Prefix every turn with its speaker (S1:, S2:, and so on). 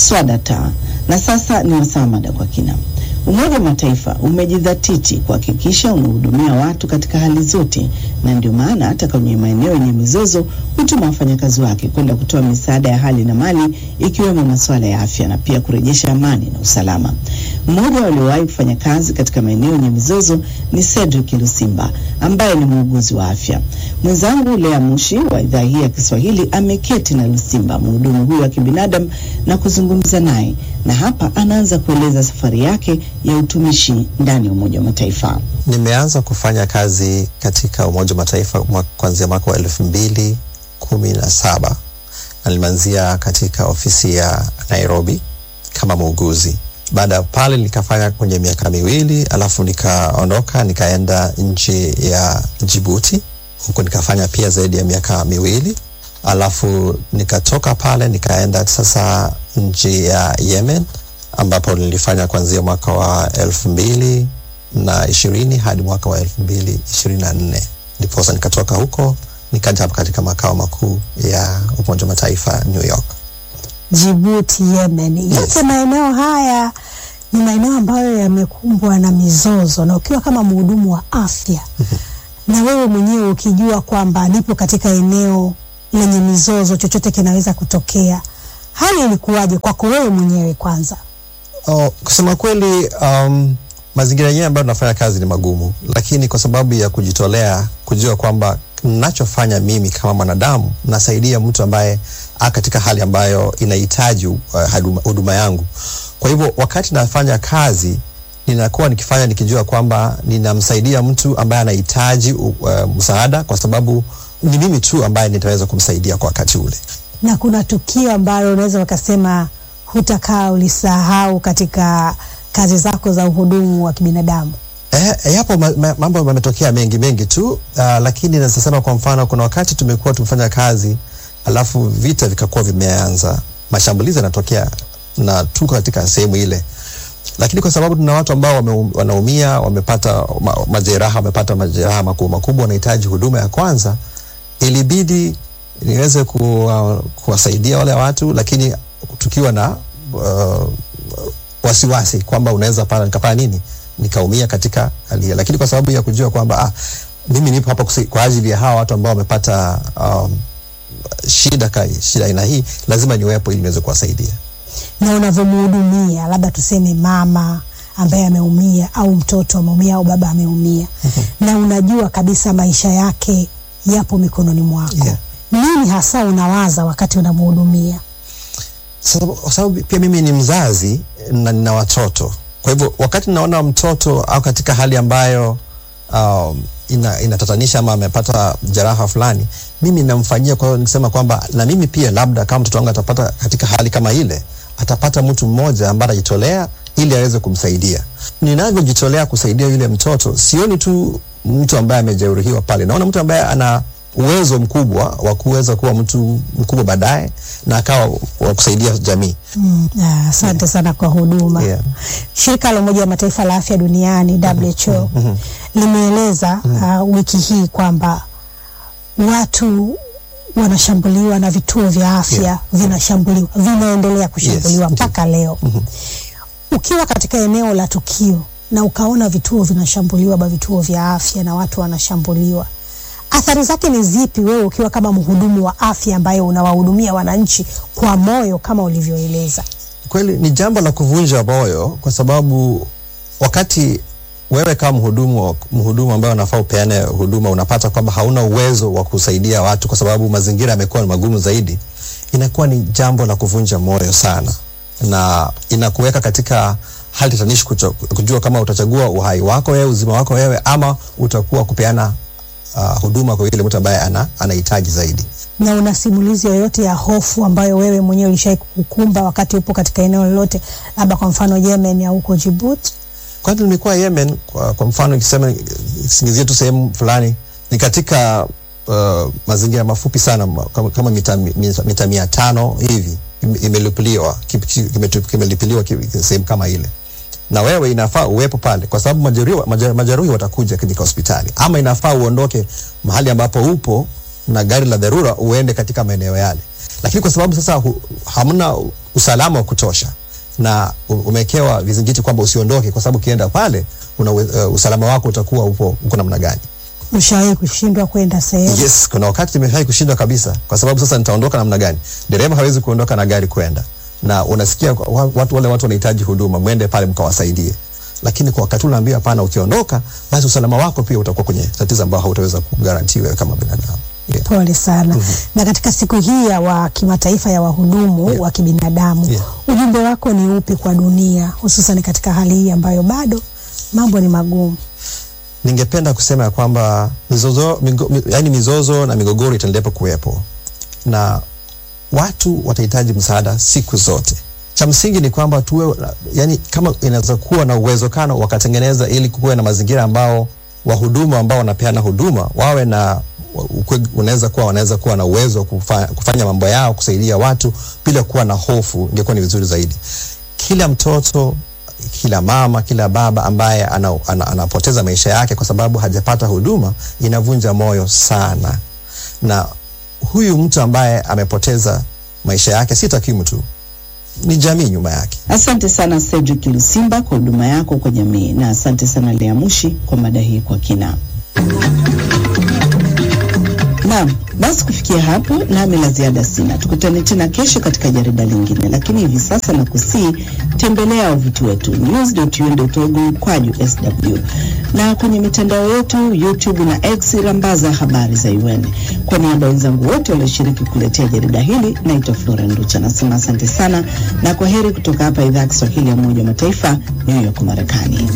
S1: Swadata. Na sasa ni wasaa mada kwa kina. Umoja wa Mataifa umejidhatiti kuhakikisha unahudumia watu katika hali zote, na ndio maana hata kwenye maeneo yenye mizozo hutuma wafanyakazi wake kwenda kutoa misaada ya hali na mali, ikiwemo masuala ya afya na pia kurejesha amani na usalama. Mmoja waliowahi kufanya kazi katika maeneo yenye mizozo ni Cedric Lusimba ambaye ni muuguzi wa afya. Mwenzangu Lea Mushi wa idhaa hii ya Kiswahili ameketi na Lusimba, mhudumu huyu wa kibinadamu, na kuzungumza naye, na hapa anaanza kueleza safari yake ya utumishi ndani ya Umoja wa Mataifa.
S2: Nimeanza kufanya kazi katika Umoja wa Mataifa kuanzia mwaka wa elfu mbili kumi na saba na nimeanzia katika ofisi ya Nairobi kama muuguzi. Baada ya pale nikafanya kwenye miaka miwili, alafu nikaondoka nikaenda nchi ya Jibuti, huko nikafanya pia zaidi ya miaka miwili, alafu nikatoka pale nikaenda sasa nchi ya Yemen ambapo nilifanya kuanzia mwaka wa elfu mbili na ishirini hadi mwaka wa elfu mbili ishirini na nne ndiposa nikatoka huko nikaja hapa katika makao makuu ya Umoja wa Mataifa New York.
S3: Jibuti, Yemen, yote
S2: Yes.
S3: maeneo haya ni maeneo ambayo yamekumbwa na mizozo, na ukiwa kama mhudumu wa afya na wewe mwenyewe ukijua kwamba nipo katika eneo lenye mizozo, chochote kinaweza kutokea, hali ilikuwaje kwako wewe mwenyewe kwanza?
S2: Oh, kusema kweli um, mazingira yenyewe ambayo tunafanya kazi ni magumu, lakini kwa sababu ya kujitolea, kujua kwamba nachofanya mimi kama mwanadamu nasaidia mtu ambaye a katika hali ambayo inahitaji uh, huduma- huduma yangu. Kwa hivyo wakati nafanya kazi ninakuwa nikifanya nikijua kwamba ninamsaidia mtu ambaye anahitaji uh, msaada, kwa sababu ni mimi tu ambaye nitaweza kumsaidia kwa wakati ule.
S3: Na kuna tukio ambalo unaweza ukasema hutakaa ulisahau katika kazi zako za uhudumu wa kibinadamu?
S2: Eh, eh, yapo ma, ma, mambo yametokea mengi mengi tu uh, lakini naweza sema kwa mfano, kuna wakati tumekuwa tumefanya kazi alafu vita vikakuwa vimeanza, mashambulizi yanatokea na tuko katika sehemu ile, lakini kwa sababu tuna watu ambao wame, wanaumia wamepata ma, majeraha wamepata majeraha makubwa makubwa, wanahitaji huduma ya kwanza, ilibidi niweze kuwa, kuwasaidia wale watu, lakini tukiwa na uh, wasiwasi kwamba unaweza pala nikafanya nini nikaumia katika hali hiyo, lakini kwa sababu ya kujua kwamba ah, mimi nipo hapa kusi- kwa ajili ya hawa watu ambao wamepata um, shida ka, shida aina hii, lazima niwepo ili niweze kuwasaidia.
S3: na unavyomhudumia labda tuseme mama ambaye ameumia au mtoto ameumia au baba ameumia na unajua kabisa maisha yake yapo mikononi mwako
S2: Yeah.
S3: nini hasa unawaza wakati unamhudumia
S2: Sababu- Kwa sababu pia mimi ni mzazi na nina watoto, kwa hivyo wakati naona mtoto au katika hali ambayo um, ina, inatatanisha ama amepata jeraha fulani, mimi namfanyia. Kwa hiyo nikisema kwamba na mimi pia labda kama mtoto wangu atapata katika hali kama ile, atapata mtu mmoja ambaye atajitolea ili aweze kumsaidia. Ninavyojitolea kusaidia yule mtoto, sioni tu mtu ambaye amejeruhiwa pale, naona mtu ambaye ana uwezo mkubwa wa kuweza kuwa mtu mkubwa baadaye na akawa wa kusaidia jamii.
S3: Mm, ah, asante sana kwa huduma
S2: Yeah.
S3: shirika la umoja wa mataifa la afya duniani WHO limeeleza uh, wiki hii kwamba watu wanashambuliwa na vituo vya afya
S2: Yeah.
S3: vinashambuliwa vinaendelea kushambuliwa
S2: Yes,
S3: mpaka leo ukiwa katika eneo la tukio na ukaona vituo vinashambuliwa ba vituo vya afya na watu wanashambuliwa athari zake ni zipi wewe ukiwa kama mhudumu wa afya ambaye unawahudumia wananchi kwa moyo kama ulivyoeleza
S2: Kweli ni jambo la kuvunja moyo, kwa sababu wakati wewe kama mhudumu wa- mhudumu ambaye unafaa upeane huduma unapata kwamba hauna uwezo wa kusaidia watu kwa sababu mazingira yamekuwa ni magumu zaidi, inakuwa ni jambo la kuvunja moyo sana, na inakuweka katika hali tatanishi kucho- kujua kama utachagua uhai wako wewe, uzima wako wewe, ama utakuwa kupeana uh, huduma kwa yule mtu ambaye ana anahitaji zaidi.
S3: na una simulizi yoyote ya hofu ambayo wewe mwenyewe ulishai kukumba wakati upo katika eneo lolote, labda kwa mfano Yemen au huko Djibouti?
S2: Kwanza nimekuwa Yemen kwa, kwa mfano ikisema singizia tu sehemu fulani ni katika uh, mazingira mafupi sana ma- kama, kama mita, mita, mita mia tano hivi ime- imelipiliwa ki- ki- kimetu- kimelipiliwa ki- sehemu kama ile, na wewe inafaa uwepo pale kwa sababu majeruhi, maje- majeruhi watakuja katika hospitali, ama inafaa uondoke mahali ambapo upo na gari la dharura uende katika maeneo yale, lakini kwa sababu sasa hu, hamna usalama wa kutosha na u- umewekewa vizingiti kwamba usiondoke, kwa sababu ukienda pale una, uh, usalama wako utakuwa upo uko namna gani?
S3: Ushawahi kushindwa kwenda sehemu?
S2: Yes, kuna wakati nimeshawahi kushindwa kabisa, kwa sababu sasa nitaondoka namna gani? Dereva hawezi kuondoka na gari kwenda, na unasikia wa- watu wale watu wanahitaji huduma, mwende pale mkawasaidie, lakini kwa wakati unaambia hapana, ukiondoka basi usalama wako pia utakuwa kwenye tatizo ambao hautaweza kugaranti wewe kama binadamu. Yeah.
S3: Pole sana. Na katika siku hii ya wa kimataifa ya wahudumu
S2: Yeah.
S3: wa kibinadamu
S2: Yeah.
S3: ujumbe wako ni upi kwa dunia, hususan katika hali hii ambayo bado mambo ni magumu?
S2: Ningependa kusema ya kwamba mizozo, migo, mi, yani mizozo na migogoro itaendelea kuwepo na watu watahitaji msaada siku zote. Cha msingi ni kwamba tuwe, yani kama inaweza kuwa na uwezekano wakatengeneza ili kuwe na mazingira ambao wahudumu ambao wanapeana huduma wawe na ukwe- unaweza kuwa wanaweza kuwa na uwezo wa kufa, kufanya mambo yao kusaidia watu bila kuwa na hofu, ingekuwa ni vizuri zaidi. Kila mtoto kila mama, kila baba ambaye ana, ana, anapoteza maisha yake kwa sababu hajapata huduma inavunja moyo sana, na huyu mtu ambaye amepoteza maisha yake si takwimu tu, ni jamii nyuma yake.
S1: Asante sana Cedric Lusimba kwa huduma yako kwa jamii, na asante sana Lea Mushi kwa mada hii kwa kina. Naam, basi kufikia hapo nami la ziada sina. Tukutane tena kesho katika jarida lingine, lakini hivi sasa na kusii tembelea wavuti wetu news.un.org mkwaju sw na kwenye mitandao yetu YouTube na X rambaza habari za UN. Kwa niaba ya wenzangu wote walioshiriki kuletea jarida hili, naitwa Flora Nducha, nasema asante sana na kwa heri kutoka hapa idhaa ya Kiswahili ya Umoja wa Mataifa, New York, Marekani.